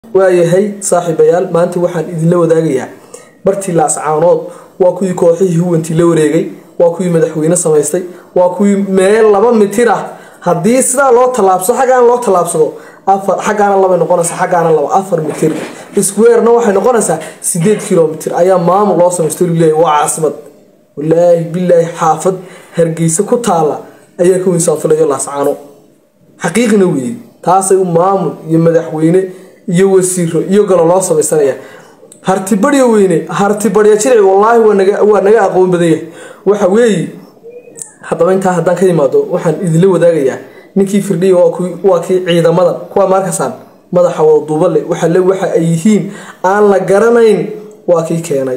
waayahay saaxiibayaal maanta waxaan idinla wadaagayaa bartii laascaanood waa kuwii kooxihii huwantii la wareegay waa kuwii madaxweyne samaystay waa kuwii meel laba mitir ah haddii sidaa loo tallaabsado xaggaana loo tallaabsado xaggaana labay noqonaysaa xaggaana laba afar mitir squarena waxay noqonaysaa sideed kilomitir ayaa maamul loo samaysto leeyahay waa caasimad walaahi bilaahi xaafad hargeysa ku taala ayaa ka weyn saanfilayo laascaano xaqiiqina weeye taasay u maamul iyo madaxweyne iyo wasiiro iyo galo loo samaysanaya hartibadhya weyne hartibadhya jirici wallaahi waa naga aqoon badan yahay waxa weeye haddaba intaa haddaan ka imaado waxaan idinla wadaagayaa ninkii firdhiya waa kii ciidamadan kuwa markasaan madaxa wada duubale waxale waxa ay yihiin aan la garanayn waa kii keenay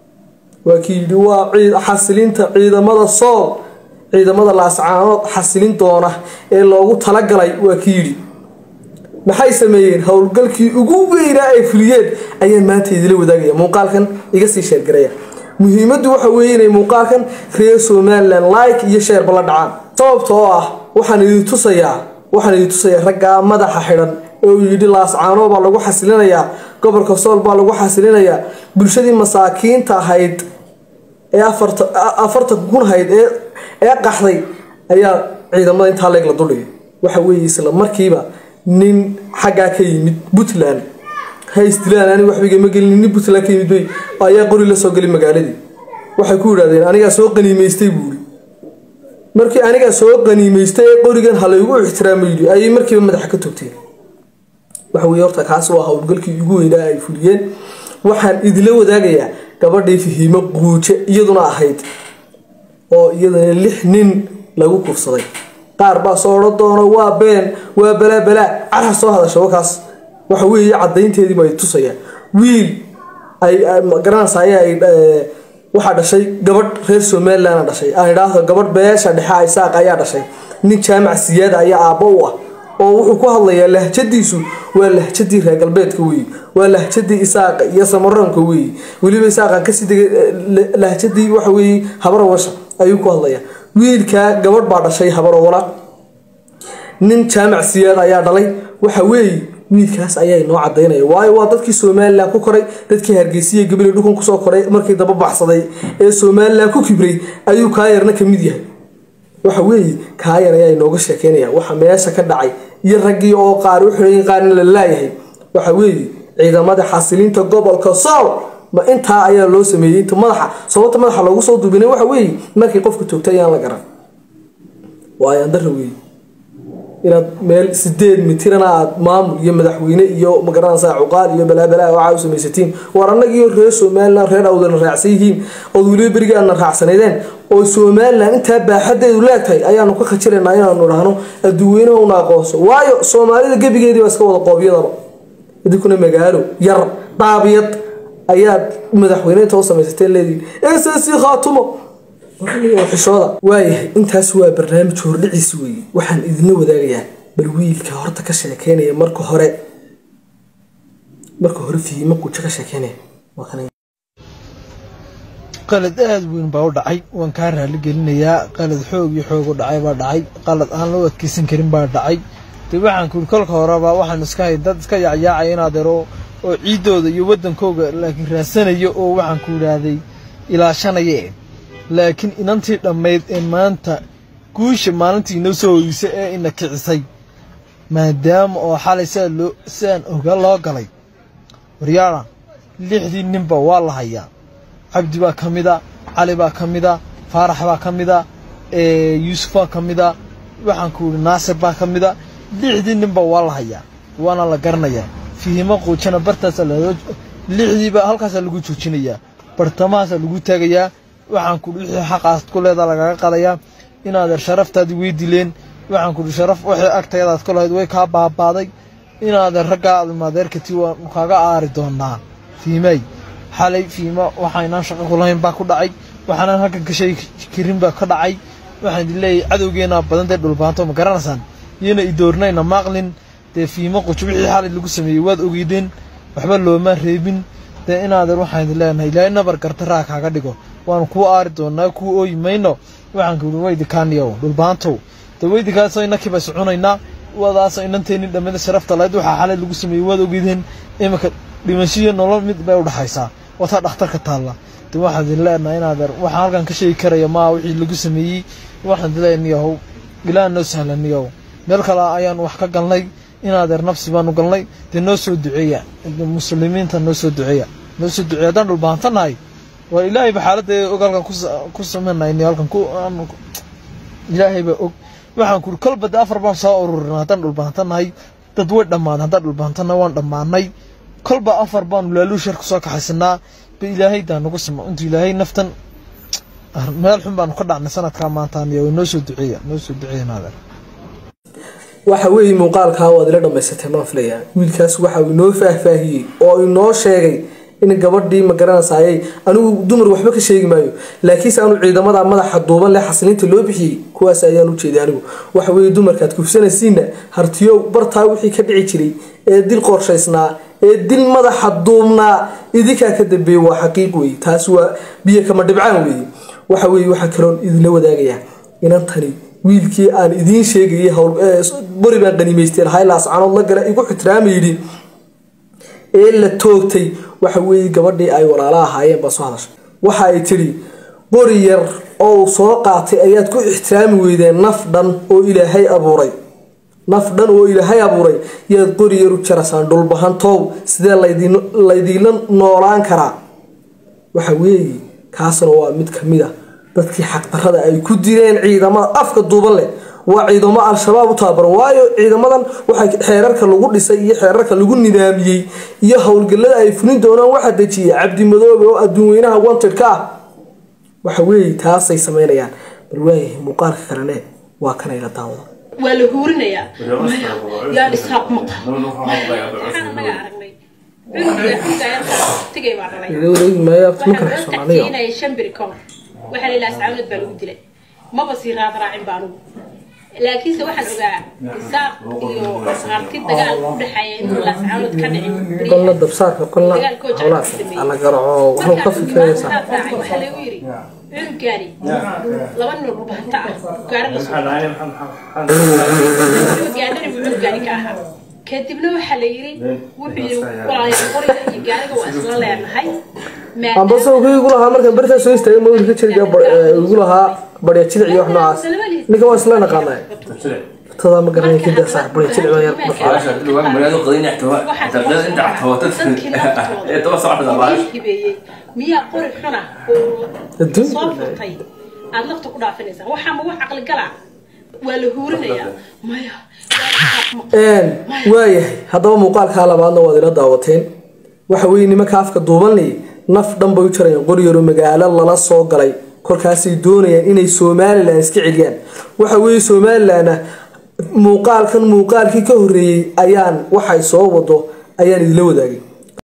waa kii yidhi waa xasilinta ciidamada sool ciidamada laascaanood xasilin doona ee loogu talagalay waa kii yidhi maxay sameeyeen howlgalkii ugu weynaa ay fuliyeen ayaan maanta idila wadaagaya muuqaalkan iga sii sheergaraya muhiimaddu waxa weeye inay muuqaalkan reer somalilan like iyo sheerba la dhacaan sababta oo ah waxaan idin tusayaa waxaan idin tusayaa raggaa madaxa xidhan ee uu yidhi laascaano baa lagu xasilinayaa gobolka sool baa lagu xasilinayaa bulshadii masaakiinta ahayd ee afartan kun ahayd ee qaxday ayaa ciidamada intaa leeg la duldhigay waxa weeye isla markiiba nin xaggaa ka yimid puntland haystilaan ani waxbigama gelin nin puntland ka yimid bay ayaa qori la soo gelay magaaladii waxay ku yidhahdeen anigaa soo qaniimaystay buuri markii anigaa soo qaniimaystay ee qorigan halaygu ixtiraama yidhi ayay markiiba madaxa ka togteen waxa weye horta kaasi waa howlgalkii ugu weynaa ay fuliyeen waxaan idila wadaagayaa gabadhii fahiimo quuje iyaduna ahayd oo iyadana lix nin lagu kufsaday qaar baa soo odhan doono waa been waa balaa balaa carha soo hadasha wakaas waxa weeye cadaynteediiba ay tusayaan wiil ay garanaysa ayaa ay waxaa dhashay gabadh reer somaliland dhashay aan idhaahdo gabadh beesha dhexe isaaq ayaa dhashay nin jaamac siyaada ayaa aabbo u ah oo wuxuu ku hadlayaa lahjadiisu waa lahjadii reer galbeedka weeye waa lahjadii isaaqa iyo samaroonka weeye weliba isaaqan kasii degay lahjadii waxa weeye habarawasha ayuu ku hadlayaa wiilkaa gabadh baa dhashay habarawala nin jaamac siyaad ayaa dhalay waxa weeye wiilkaas ayaa inoo cadaynaya waayo waa dadkii somalilan ku koray dadkii hargeysiya gabaley dhulkan kusoo koray markii daba baxsaday ee somalilan ku kibray ayuu kaayarna ka mid yahay waxa weeye kaayar ayaa inooga sheekeynaya waxa meesha ka dhacay iyo raggii oo qaar u xidhan qaarna la laayahay waxa weeye ciidamada xasilinta gobolka sool ma intaa ayaa loo sameeyey inta madaxa sababta madaxa loogu soo duubinay waxa weeye markii qofka toogta ayaan la garan waayo andara weeye inaad meel sideed mitirana aad maamul iyo madaxweyne iyo magaranaysa cuqaal iyo balaabalaa waxaa u samaysatiin war annagiiyo reer somalilan reer awdana raacsan yihiin ood weliba berigii aadna raacsanaydeen oo somalilan intaa baaxadeedu leegtahay ayaanu ka khajiraynaa inaanu dhahno adduweynaha una aqoonso waayo soomaalida gebigeedii baa iska wada qoobyadaba idinkuna magaalo yar dhaabiyad ayaad madaxweyne inta u samaysateen leedihin ss khaatumo xishooda waayahay intaas waa barnaamij hordhiciis weeye waxaan idinla wadaagayaa bal wiilka horta ka sheekeynaya marka hore marka hore fiimo qujo ka sheekeynaya qalad aada weyn baa u dhacay waan kaa raali gelinayaa qalad xoog iyo xoog u dhacay baa dhacay qalad aan loo adkeysan karin baa dhacay dee waxaan kuuri kolka horeba waxaan iska hay dad iska yacyaacaya inaad ero oo ciiddooda iyo waddankooga laakiin raadsanayo oo waxaan ku idhaahday ilaashanaya laakiin inantii dhammayd ee maanta guusha maalintii inoo soo hoydisay ee ina kicisay maadaama oo xalay sidaa loo sidaan oga loo galay waryaala lixdii ninba waa la hayaa cabdi baa ka mida cali baa ka mida faarax baa ka mida yuusuf baa ka mida waxaan ku idhi naasir baa ka mida lixdii ninba waa la hayaa waana la garanayaa fihimo quujana bartaasa lixdiiba halkaasaa lagu joojinayaa bartamahaasaa lagu taagayaa waxaan kuhi wixii xaqaas ku leedaa lagaga qadayaa inaadeer sharaftaadii wey dileen waxaan kuhi sharaf wixii agtayadaad ku lahayd way kaa baabaaday inaadeer raggaa admadeerkati waanu kaaga aari doonaa fiimay xalay fiimo waxaynaan shaqo ku lahayn baa ku dhacay waxaanaan halkan ka sheegi karin baa ka dhacay waxaan idin leeyahay cadowgeenaa badan dee dhulbaanto ma garanaysaan iyona idoornayna maaqlin dee fiimo qujo wixii xalay lagu sameeyey waad ogeydeen waxba looma reebin dee inaadeer waxaan idin leenahay ilaahay nabar gartaraa kaaga dhigo waanu kuu aari doonaa kuu ooyi mayno waxaan kuhi weydikaaniyow dhulbaantow dee weydikaasoo inakiiba soconaynaa wadaas inanteeni dhamida sharafta lahayd waxaa xalay lagu sameeyey waad ogideen iminka dhimashiyo nolol mid bay udhaxaysaa wataa dhakhtarka taalla de waxaan idin leenahay inaadeer waxaan halkan ka sheegi karaya maa wixii lagu sameeyey waxaan idin leenahay niyahow ilaaha noo sahlan niyahow meel kale ayaan wax ka galnay inaadeer nafsi baanu galnay dee noo soo duceeya muslimiinta noo soo duceeya noo soo duceeya haddaan dhulbaantanahay waa ilaahayba xaaladda og halkan ku sameynay halkan ku ilaahayba og waxaan kuri kolba de afar baan soo ururinay haddaan dhulbaantanahay dad way dhammaaday haddaan dhulbaantanahay waan dhammaanay kolba afar baanu laaluushar kusoo kaxaysanaa ba ilaahay daa nagu simo intuu ilaahay naftan meel xun baanu ka dhacnay sanadkaa maantaaniyo noo soo duceeya noo soo duceeya naadeer waxa weeye muuqaalkaa waad ila dhammaysatay maan filayaa wiilkaas waxa uu inoo faahfaahiyey oo inoo sheegay in gabadhii ma garanaysayay anigu dumar waxba ka sheegi maayo laakiinse aanu ciidamada madaxa duuban leh xasiliinta loo bixiyey kuwaas ayaan u jeeday anigu waxa weeye dumarkaad kufsanaysiinna hartiyow bartaa wixii ka dhici jiray ee dil qorshaysnaa ee dil madaxa duubnaa idinkaa ka dambeeyey waa xaqiiq weeye taas waa biyo kama dhibcaan weeye waxa weeye waxaa kaloon idinla wadaagayaa inantani wiilkii aan idiin sheegayay bori baan qaniimaystay haylaas canood la gala igu xitiraama ee la toogtay waxa weeye gabadhii ay walaala ahaayeen baa soo hadashay waxa ay tidhi qori yar oo soo qaatay ayaad ku ixtiraami weydeen naf dhan oo ilaahay abuuray naf dhan oo ilaahay abuuray yaad qori yar u jarasaan dhulbahantow sidee laydiinla noolaan karaa waxa weeye kaasna waa mid ka mid a dadkii xaqdarada ay ku direen ciidamada afka duuban leh waa ciidamo al-shabaab u tababaran waayo ciidamadan waxay xeerarka lagu dhisay iyo xeerarka lagu nidaamiyey iyo howlgallada ay fulin doonaan waxaa dejiyay cabdimadoobe oo adduun weynaha wanted ka ah waxa weeye taasay samaynayaan bal waayahay muuqaalka kalene waa kanayla daawada waa la huurinayaa maya yaa dhisaaq maqa waxaan anaga aragnay cunuga cunuga tigay baa dhalay waxaan loo tactiinaya shan biri ka hor waxaa la ilaha sacaawinad baa lagu dilay maba sii raad raacin ba anugu laakiinse waxaan ogaa isaaq iyo harti dagaal u dhexeeya intuu laascaanood ka dhicin qolna dabsaarka qolna howlaas ala garaco wuxuu ka fikiraysaa waxaa lagu yiri cunugaani laba nin oo bahanta ah gaari la gaadhani buu cunugaani ka ahaa kadibna waxaa la yiri wuxuu yiri walaalayaal qoriga iyo gaariga waa isla leenahay ambase wuxuu igu lahaa markaan bartaa soo istaagay ma wiilka jiriga igu lahaa barya jilic iyo wax noocaas ninka waa isla naqaanay tadaa ma garanay kida sax barya jilic baa yar miyaa qori xuna oo soo furtay aad lafta ku dhaafinaysaa waxaa ma wax caqli galaa waa la huurinayaa maya waayahay haddaba muuqaalkaa labaadna waad ila daawateen waxa weeye nimanka afka duubanley naf dhan bay u jarayaan qoryaro magaalo lala soo galay kolkaasay doonayaan inay somalilan iska celiyaan waxa weeye somalilanna muuqaalkan muuqaalkii ka horreeyey ayaan waxay soo wado ayaan idinla wadaagay